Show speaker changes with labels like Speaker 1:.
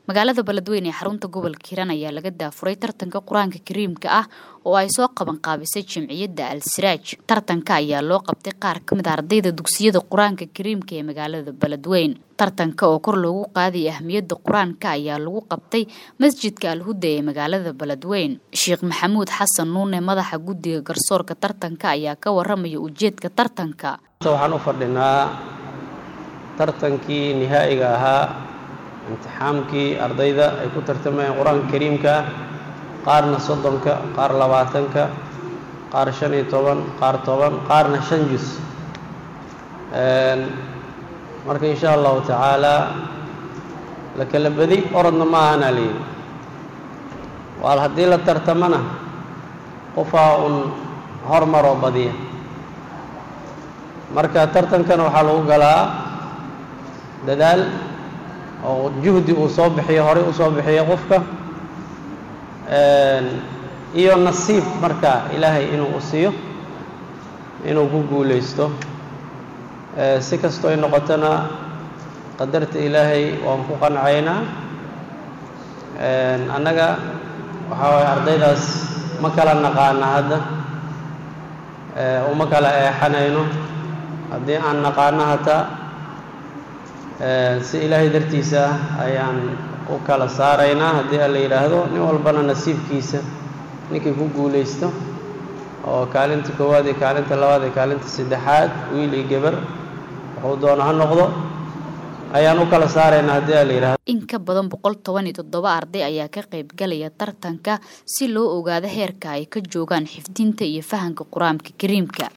Speaker 1: magaalada beledweyne ee xarunta gobolka hiiraan ayaa laga daafuray tartanka qur-aanka kariimka ah oo ay soo qaban qaabisay jamciyadda al siraaj tartanka ayaa loo qabtay qaar ka mid a ardayda dugsiyada qur-aanka kariimka ee magaalada beledweyne tartanka oo kor loogu qaadaya ahmiyadda qur-aanka ayaa lagu qabtay masjidka alhuda ee magaalada beledweyne sheekh maxamuud xasan nuune madaxa guddiga garsoorka tartanka ayaa ka waramaya ujeedka tartanka
Speaker 2: waxaan u fadhinaa tartankii nihaa'iga ahaa imtixaamkii ardayda ay ku tartamayeen qur-aanka kariimka ah qaarna soddonka qaar labaatanka qaar shan iyo toban qaar toban qaarna shan jus marka insha allahu tacaalaa la kala bedi orodna ma ahanaa layidhi waal haddii la tartamana qofaa uun hormaroo badiya marka tartankana waxaa lagu galaa dadaal oo juhdi uu soo bixiyo horey u soo bixiyo qofka iyo nasiib marka ilaahay inuu u siiyo inuu ku guulaysto si kastoo ay noqotona qadarta ilaahay waan ku qancaynaa annaga waxaa waaya ardaydaas ma kala naqaana hadda uma kala eexanayno haddii aan naqaano hataa si ilaahay dartiisa ah ayaan u kala saaraynaa haddii a la yidhaahdo nin walbana nasiibkiisa ninkii ku guulaysto oo kaalinta koowaad iyo kaalinta labaad iyo kaalinta saddexaad wiil iyo gebar wuxuu doono ha noqdo ayaan u kala saaraynaa haddii a la yidhahdo
Speaker 1: in ka badan boqol toban iyo toddoba arday ayaa ka qayb galaya tartanka si loo ogaado heerka ay ka joogaan xifdinta iyo fahanka qur-aanka kariimka